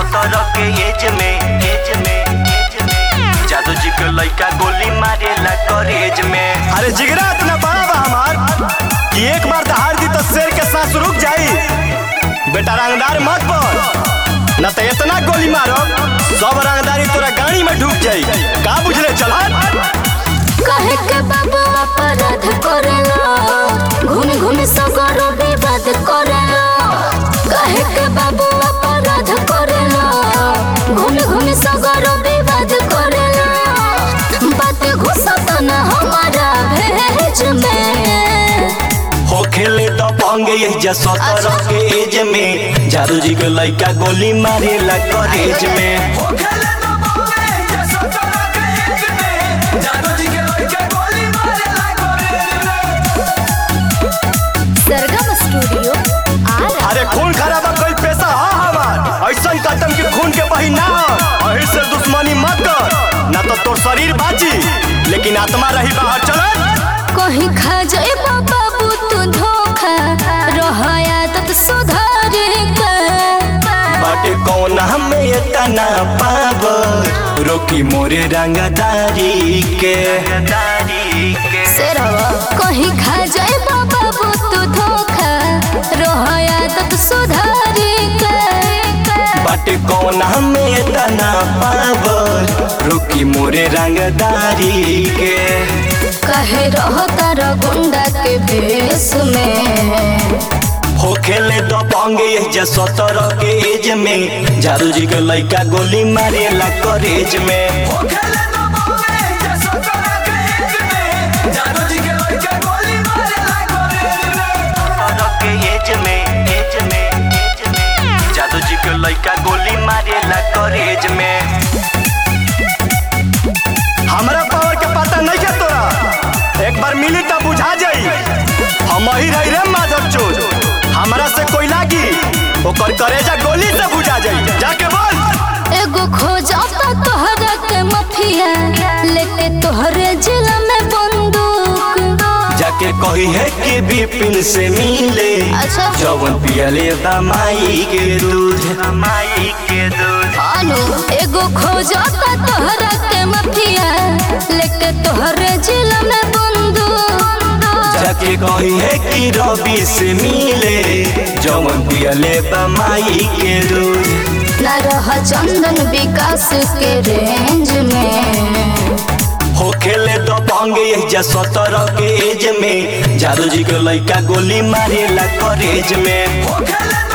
सत्रह के एज में एज में एज में जादू जी के लइका गोली मारेला कॉलेज में अरे जिगरा इतना बड़ा बा हमार कि एक बार दहाड़ दी तो शेर के सांस रुक जाई बेटा रंगदार मत पर न तो इतना गोली मारो सब रंगदारी तोरा गाड़ी में ढुक जाई का बुझले चल हट कहे के बाबू अपराध करेला घूम घूम सगरो विवाद करेला कहे के बाबू अपराध करेला घूम घूम सगरो विवाद करेला बात घुसत न हमारा भेज में हो खेले तो पंगे ये जा सत्रह के एज में जादू जी के लइका गोली मारेला कॉलेज में सरगम स्टूडियो आरा अरे खून खराबा कोई पैसा हा हमार ऐसा कदम के खून के बही ना हो अही से दुश्मनी मत कर ना तो तोर शरीर बाची लेकिन आत्मा रही बाहर चल कहीं खा जाए बाबू तू धोखा रहया तत सुधारे का बाटे कौन हमें इतना पावर रोकी मोरे रंगदारी के सेरवा कहीं खा जाए बाबू तू धोखा रहया तत सुधारे का बाटे कौन हमें इतना पावर रोकी मोरे रंगदारी के कहे रहो तारा गुंडा के भेष में हो खेले तो पंगे ये जा सत्रह के एज में जादू जी के लइका गोली मारेला कॉलेज में सत्रह के एज में एज में एज में जादू जी के लइका गोली मारेला कॉलेज में हमरा पावर के पता नहीं के तोरा एक बार मिली तब बुझा जाई हम ही रही रे माधव चोर हमरा से कोई लागी ओकर करेजा गोली से बुझा जाई जाके बोल एगो खोजता तोहरा के मफिया लेके तोहरे जिला में बंदूक जाके कही है कि बिपिन से मिले अच्छा। जवन पियले दमाई के दूध दमाई के दूध आलू एगो खोजता तोहरा के मफिया लेके तोहरे जिला में बंदूक जाके कही है कि रवि से मिले जवन पियले दमाई के दूध न रह चंदन विकास के रेंज में हो खेले तो पंगे ये जा सत्रह के एज में जादू जी के लइका गोली मारेला कॉलेज में खेले